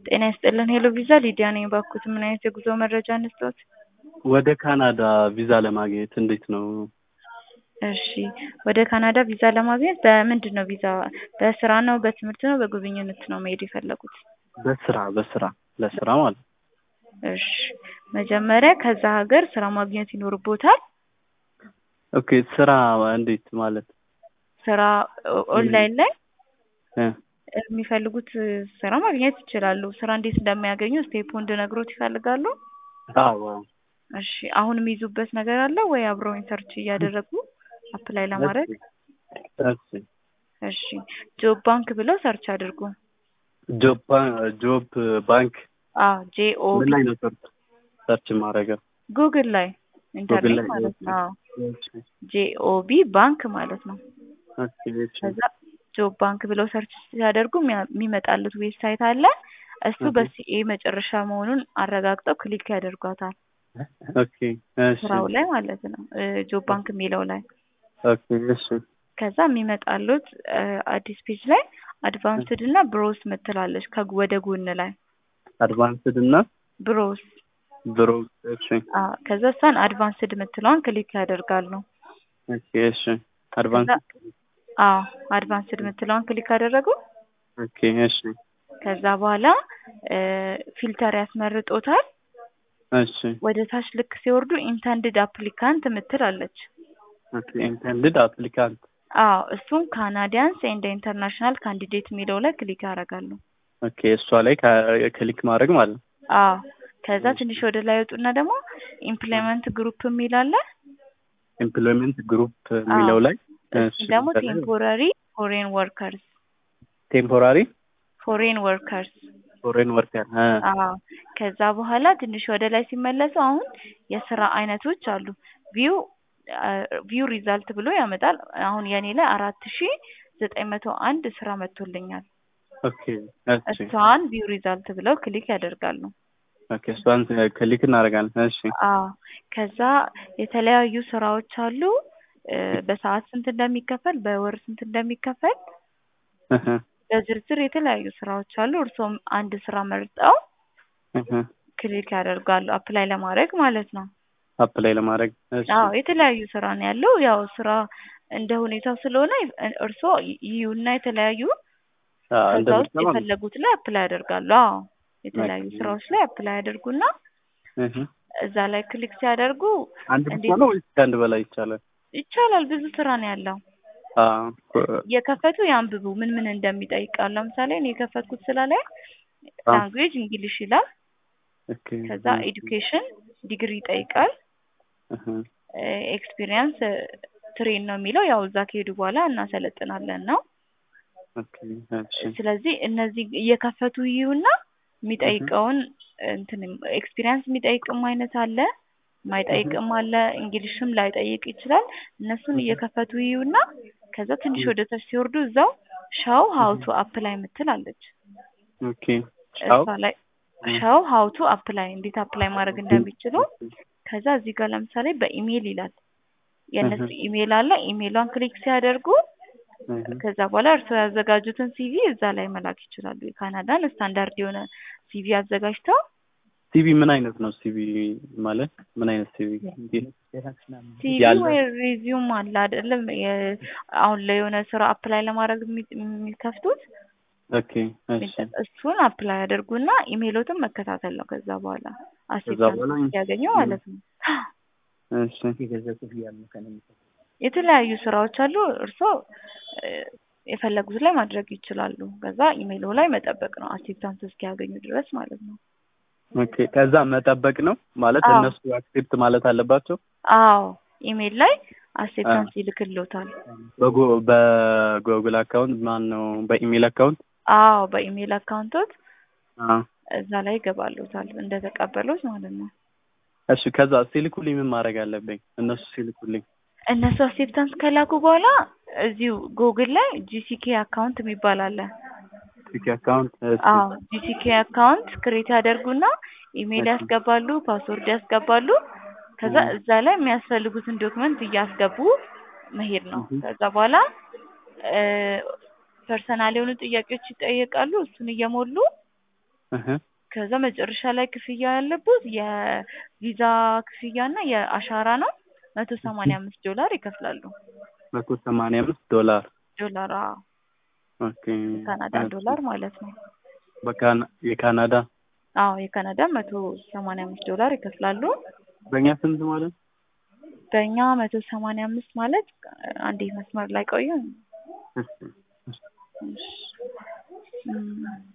ጤና ይስጥልን ሄሎ ቪዛ ሊዲያ ነኝ። ባኩት ምን አይነት የጉዞ መረጃ እንስጠት? ወደ ካናዳ ቪዛ ለማግኘት እንዴት ነው? እሺ ወደ ካናዳ ቪዛ ለማግኘት በምንድን ነው ቪዛ? በስራ ነው፣ በትምህርት ነው፣ በጉብኝነት ነው መሄድ የፈለጉት? በስራ በስራ ለስራ ማለት ነው። እሺ መጀመሪያ ከዛ ሀገር ስራ ማግኘት ይኖርቦታል። ኦኬ ስራ እንዴት ማለት ስራ ኦንላይን ላይ እ የሚፈልጉት ስራ ማግኘት ይችላሉ። ስራ እንዴት እንደሚያገኙ ስቴፑ እንድነግሮት ይፈልጋሉ? አዎ እሺ አሁን የሚይዙበት ነገር አለ ወይ? አብረውኝ ሰርች እያደረጉ አፕላይ ለማድረግ እሺ እሺ ጆብ ባንክ ብለው ሰርች አድርጉ። ጆብ ባ- ጆብ ባንክ አዎ ጄኦ ምን ላይ ነው ሰርች ሰርች ማድረገው? ጉግል ላይ ኢንተርኔት ላይ፣ ማለት ነው። አዎ እሺ ጄኦቢ ባንክ ማለት ነው። ኦኬ እሺ ከዛ ጆብ ባንክ ብለው ሰርች ሲያደርጉ የሚያ- የሚመጣሉት ዌብሳይት አለ። እሱ እህ። በሲኤ መጨረሻ መሆኑን አረጋግጠው ክሊክ ያደርጓታል። ኦኬ እሺ ስራው ላይ ማለት ነው እ ጆብ ባንክ የሚለው ላይ ኦኬ እሺ ከዛ የሚመጣሉት እ አዲስ ፔጅ ላይ አድቫንስድ እና ብሮስ ምትላለች ከግ- ወደ ጎን ላይ አድቫንስድ እና ብሮስ ብሮ እሺ አ ከዛ እሷን አድቫንስድ ምትለዋን ክሊክ ያደርጋሉ። ኦኬ እሺ አድቫንስ አዎ አድቫንስድ ምትለዋን ክሊክ አደረጉ። ኦኬ እሺ ከዛ በኋላ እ ፊልተር ያስመርጦታል። እሺ ወደ ታች ልክ ሲወርዱ ኢንተንድድ አፕሊካንት ምትል አለች። ኦኬ ኢንተንድድ አፕሊካንት አዎ እሱም ካናዲያንስ ኤንድ ኢንተርናሽናል ካንዲዴት የሚለው ላይ ክሊክ ያደርጋሉ። ኦኬ እሷ ላይ ከ- ክሊክ ማድረግ ማለት ነው። አዎ ከዛ ትንሽ ወደ ላይ ወጡና ደግሞ ኢምፕሎይመንት ግሩፕ የሚል አለ። ኤምፕሎይመንት ግሩፕ የሚለው ላይ እሱ ደግሞ ቴምፖራሪ ፎሬን ወርከርስ ቴምፖራሪ ፎሬን ወርከርስ ፎሬን ወርከር አዎ ከዛ በኋላ ትንሽ ወደ ላይ ሲመለሱ አሁን የስራ አይነቶች አሉ። ቪው ቪው ሪዛልት ብሎ ያመጣል። አሁን የኔ ላይ አራት ሺ ዘጠኝ መቶ አንድ ስራ መጥቶልኛል። ኦኬ እሺ እሷን ቪው ሪዛልት ብለው ክሊክ ያደርጋሉ። ኦኬ እሷን ክሊክ እናደርጋለን። እሺ አዎ ከዛ የተለያዩ ስራዎች አሉ። እ በሰዓት ስንት እንደሚከፈል፣ በወር ስንት እንደሚከፈል እህ በዝርዝር የተለያዩ ስራዎች አሉ። እርሶም አንድ ስራ መርጠው እህ ክሊክ ያደርጋሉ አፕላይ ለማድረግ ማለት ነው። አፕላይ ለማድረግ እሺ አዎ የተለያዩ ስራ ነው ያለው። ያው ስራ እንደ ሁኔታው ስለሆነ እርሶ ይዩና የተለያዩ አዎ ከዛ ውስጥ እንደምትሰማ የፈለጉት ላይ አፕላይ ያደርጋሉ። አዎ የተለያዩ ኦኬ። ስራዎች ላይ አፕላይ ያደርጉና እህ እዛ ላይ ክሊክ ሲያደርጉ አንድ ብቻ እንዴት- ነው ወይስ ከአንድ በላይ ይቻላል? ይቻላል። ብዙ ስራ ነው ያለው። አዎ የከፈቱ ያንብቡ ምን ምን እንደሚጠይቃል። ለምሳሌ እኔ የከፈትኩት ስላ ላይ አዎ። ላንጉዌጅ እንግሊሽ ይላል። ኦኬ ከዛ ኤዱኬሽን ዲግሪ ይጠይቃል። እህ ኤክስፒሪየንስ ትሬን ነው የሚለው ያው እዛ ከሄዱ በኋላ እናሰለጥናለን ነው። ኦኬ እሺ ስለዚህ እነዚህ እየከፈቱ ይዩና የሚጠይቀውን እንትን ኤክስፒሪየንስ የሚጠይቅም አይነት አለ፣ የማይጠይቅም አለ፣ እንግሊሽም ላይጠይቅ ይችላል። እነሱን እየከፈቱ ይዩና ከዛ ትንሽ ወደ ታች ሲወርዱ እዛው ሻው ሀውቱ አፕላይ ምትል አለች። ኦኬ ቻው እሷ ላይ ሻው ሀውቱ አፕላይ እንዴት አፕላይ ማድረግ እንደሚችሉ ከዛ እዚህ ጋር ለምሳሌ በኢሜይል ይላል። የእነሱ ኢሜይል አለ። ኢሜይሏን ክሊክ ሲያደርጉ እህ ከዛ በኋላ እርስዎ ያዘጋጁትን ሲቪ እዛ ላይ መላክ ይችላሉ። የካናዳን ስታንዳርድ የሆነ ሲቪ አዘጋጅተው ሲቪ ምን አይነት ነው? ሲቪ ማለት ምን አይነት ሲቪ? ሲቪ ያለ ወይ ሪዚዩም አለ አይደለም? የ- አሁን ላይ የሆነ ስራ አፕላይ ለማድረግ የሚ- የሚከፍቱት ኦኬ እሺ እሱን አፕላይ ያደርጉና ኢሜይሎትን መከታተል ነው። ከዛ በኋላ በኋላ አሴፕታንስ ሲያገኙ ማለት ነው። እሺ የተለያዩ ስራዎች አሉ። እርስዎ እ የፈለጉት ላይ ማድረግ ይችላሉ። ከዛ ኢሜይሎ ላይ መጠበቅ ነው አሴፕታንስ እስኪያገኙ ድረስ ማለት ነው። ኦኬ ከዛ መጠበቅ ነው ማለት አዎ። እነሱ አክሴፕት ማለት አለባቸው። አዎ ኢሜይል ላይ አሴፕታንስ ይልክልዎታል። በጎ በጉግል አካውንት ማን ነው በኢሜል አካውንት አዎ በኢሜይል አካውንቶት አ እዛ ላይ ይገባልዎታል እንደተቀበሉት ማለት ነው። እሺ ከዛ ሲልኩልኝ ምን ማድረግ አለብኝ? እነሱ ሲልኩልኝ እነሱ አሴፕታንስ ከላኩ በኋላ እዚሁ ጉግል ላይ ጂሲኬ አካውንት የሚባል አለ። ቲክ አካውንት እሺ አዎ ጂሲኬ አካውንት ክሬት ያደርጉና ኢሜይል እሺ። ያስገባሉ፣ ፓስወርድ ያስገባሉ። ከዛ እ እዛ ላይ የሚያስፈልጉትን ዶክመንት እያስገቡ መሄድ ነው። እህ ከዛ በኋላ ፐርሰናል የሆኑ ጥያቄዎች ይጠየቃሉ። እሱን እየሞሉ እህ ከዛ መጨረሻ ላይ ክፍያ ያለበት የቪዛ ክፍያ እና የአሻራ ነው። መቶ ሰማንያ አምስት ዶላር ይከፍላሉ። መቶ ሰማንያ አምስት ዶላር ዶላር አዎ፣ ኦኬ። የካናዳ ዶላር ማለት ነው። በካና የካናዳ አዎ የካናዳ መቶ ሰማንያ አምስት ዶላር ይከፍላሉ። በእኛ ስንት ማለት ነው? በእኛ መቶ ሰማንያ አምስት ማለት አንዴ መስመር ላይ ቆዩ። እሺ፣ እሺ። እሺ። እም